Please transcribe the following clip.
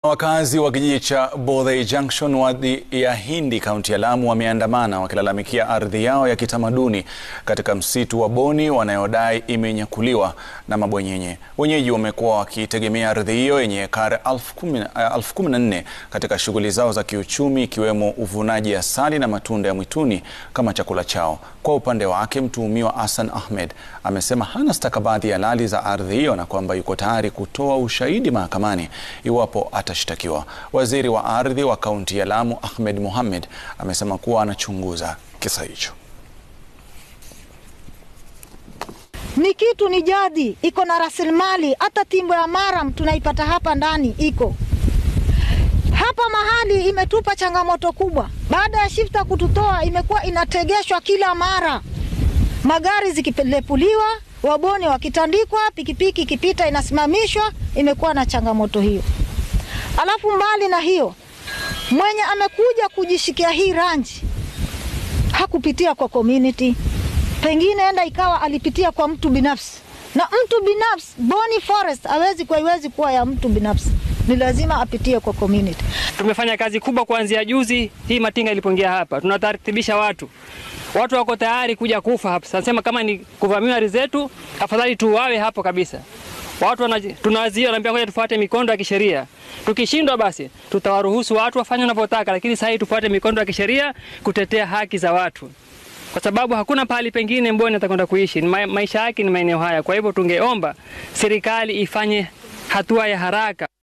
Wakazi wa kijiji cha Bodhei Junction wadi ya Hindi kaunti ya Lamu wameandamana wakilalamikia ardhi yao ya kitamaduni katika msitu wa Boni wanayodai imenyakuliwa na mabwenyenye. Wenyeji wamekuwa wakitegemea ardhi hiyo yenye ekari elfu kumi na nne katika shughuli zao za kiuchumi ikiwemo uvunaji asali na matunda ya mwituni kama chakula chao. Kwa upande wake, mtuhumiwa Hassan Ahmed amesema hana stakabadhi halali za ardhi hiyo na kwamba yuko tayari kutoa ushahidi mahakamani iwapo atashtakiwa. Waziri wa ardhi wa kaunti ya Lamu Ahmed Mohamed amesema kuwa anachunguza kisa hicho. Ni kitu ni jadi, iko na rasilimali. Hata timbo ya Maram tunaipata hapa ndani, iko hapa mahali. Imetupa changamoto kubwa. Baada ya shifta kututoa, imekuwa inategeshwa kila mara, magari zikipelepuliwa, waboni wakitandikwa, pikipiki ikipita inasimamishwa. Imekuwa na changamoto hiyo. Alafu mbali na hiyo, mwenye amekuja kujishikia hii ranji hakupitia kwa community, pengine enda ikawa alipitia kwa mtu binafsi, na mtu binafsi Boni Forest hawezi kwa iwezi kuwa ya mtu binafsi, ni lazima apitie kwa community. Tumefanya kazi kubwa kuanzia juzi hii matinga ilipoingia hapa, tunatartibisha watu watu wako tayari kuja kufa hapa. Sasa kama ni kuvamia ardhi zetu, afadhali tuwawe hapo kabisa. Watu tunawazia wanaambia ngoja tufuate mikondo ya kisheria. Tukishindwa basi tutawaruhusu watu wafanye wanavyotaka, lakini sasa hii tufuate mikondo ya kisheria kutetea haki za watu, kwa sababu hakuna pahali pengine Mboni atakwenda kuishi. Ma maisha yake ni maeneo haya. Kwa hivyo tungeomba serikali ifanye hatua ya haraka.